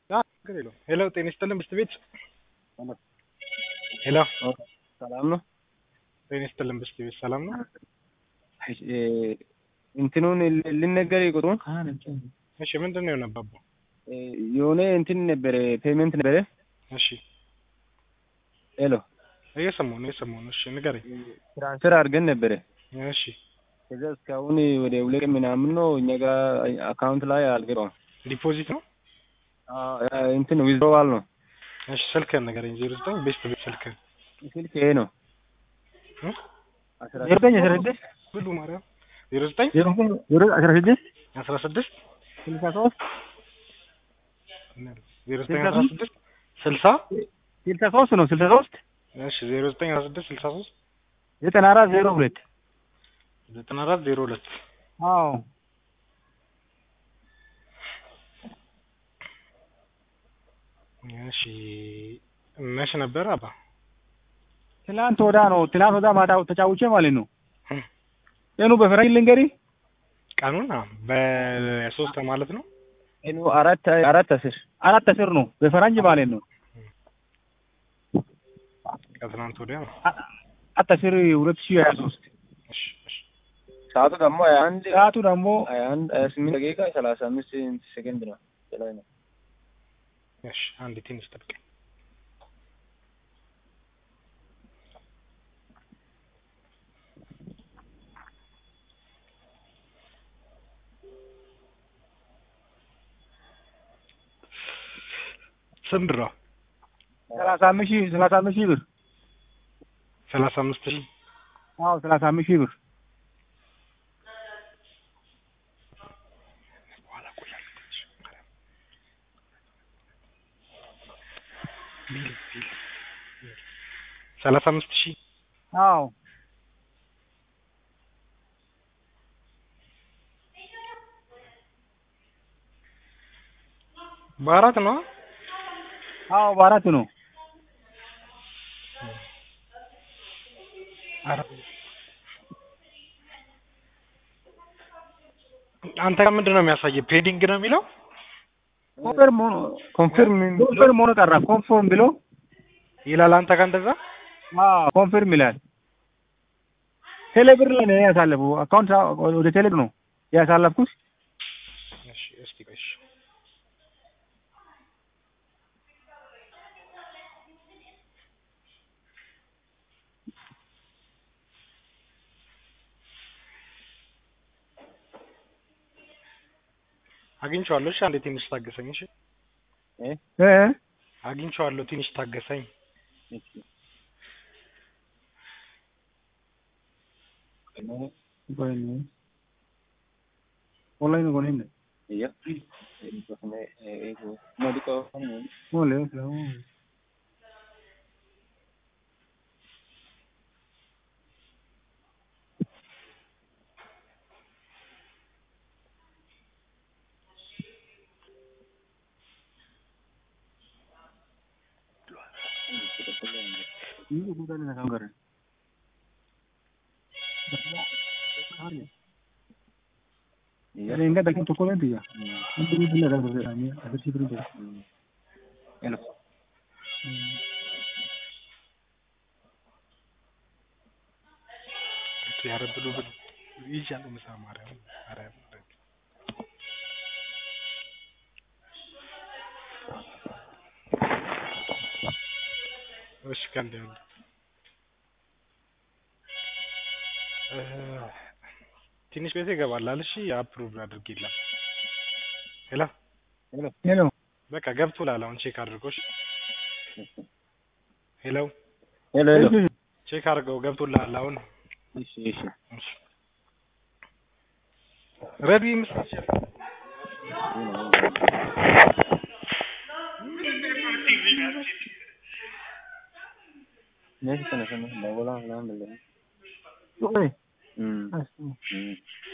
ችግር የለውም። ሄሎ ጤና ይስጥልን ብስት ቤት ሄሎ ሰላም ነው። ጤና ይስጥልን ብስት ቤት ሰላም ነው። እንትኑን ልነገር ቁጥሩን እሺ ምንድን ነው የሆነባቡ? የሆነ እንትን ነበረ ፔመንት ነበረ። እሺ ሄሎ እየሰማሁ ነው እየሰማሁ ነው። እሺ ንገረኝ። ትራንስፈር አድርገን ነበረ። እሺ ከዛ እስካሁን ወደ ሁለት ቀን ምናምን ነው እኛ ጋር አካውንት ላይ አልገባም። ዲፖዚት ነው። እንትን ዊዝድሮዋል ነው። እሺ ስልክህን ንገረኝ። ዜሮ ዘጠኝ ቤስት ቤት ስልክህን ስልክ ይሄ ነው። እ? ዜሮ ዘጠኝ አስራ ስድስት ብሉ ማርያም ዜሮ ዘጠኝ ዜሮ ዘጠኝ ዜሮ አስራ ስድስት አስራ ስድስት ስልሳ ሶስት ዜሮ ዘጠኝ አስራ ስድስት ስልሳ ስልሳ ሶስት ነው ስልሳ ሶስት እሺ ዜሮ ዘጠኝ አስራ ስድስት ስልሳ ሶስት ዘጠና አራት ዜሮ ሁለት ዘጠና አራት ዜሮ ሁለት አዎ እሺ መች ነበር አባ? ትናንት ወዳ ነው ትናንት ወዳ ማታ ተጫውቼ ማለት ነው። እም። ቀኑ በፈረንጅ ልንገሪ ቀኑን አዎ፣ በሶስት ማለት ነው። ቀኑ አራት አራት አስር አራት አስር ነው በፈረንጅ ማለት ነው። ከትናንት ወዲያ ነው። አራት አስር ሁለት ሺህ ሀያ ሶስት እሺ እሺ ሰዓቱ ደግሞ ሀያ አንድ ሰዓቱ ደግሞ ሀያ አንድ ሀያ ስምንት ደቂቃ ሰላሳ አምስት ሴከንድ ነው ላይ ነው። እሺ አንድ ትንሽ ጠብቀኝ። ስንት ነው? ሰላሳ አምስት ሺህ ሰላሳ አምስት ሺህ ብር ሰላሳ አምስት ሺህ አዎ ሰላሳ አምስት ሺህ ብር በኋላ ቆያለሁ ትንሽ። ሰላሳ አምስት ሺህ አዎ በአራት ነው። አዎ በአራት ነው። አራት አንተ ጋር ምንድን ነው የሚያሳየው? ፔዲንግ ነው የሚለው ኮንፈርም ሆኖ ኮንፈርም ኮንፈርም ሆኖ ቀራ ኮንፈርም ብሎ ይላል። አንተ ጋር እንደዛ አዎ ኮንፈርም ይላል። ቴሌብር ላይ ነው ያሳለፉ አካውንት ወደ ቴሌብር ነው ያሳለፍኩት። እሺ እስቲ ቆይ እሺ አግኝቼዋለሁ። እሺ አንዴ ትንሽ ታገሰኝ። እሺ እ አግኝቼዋለሁ። ትንሽ ታገሰኝ። ኦንላይን ነው ነው Iya. Mau di kau boleh ini bukan dengan sanggar Iya. Ini enggak dalam toko nanti ya. Nanti ini benar ada perbedaannya. Ada sih berbeda. Enak. እሱ ያረብሉ ብሎ ይዣለሁ። ምሳ ማርያም ማርያም እሺ ቀንድ ያለ ትንሽ ቤት ይገባላል። እሺ አፕሩቭ አድርግ ይላል። ሄሎ ሄሎ በቃ ገብቶላል። አሁን ቼክ አድርጎሽ ሄሎ Hello, hello. ቼክ አድርገው ገብቶላል። አሁን እሺ እሺ እሺ ረዲ ምስል Ini kita sana sana bawa lah lah beli. Oke. Hmm. Asu. Hmm.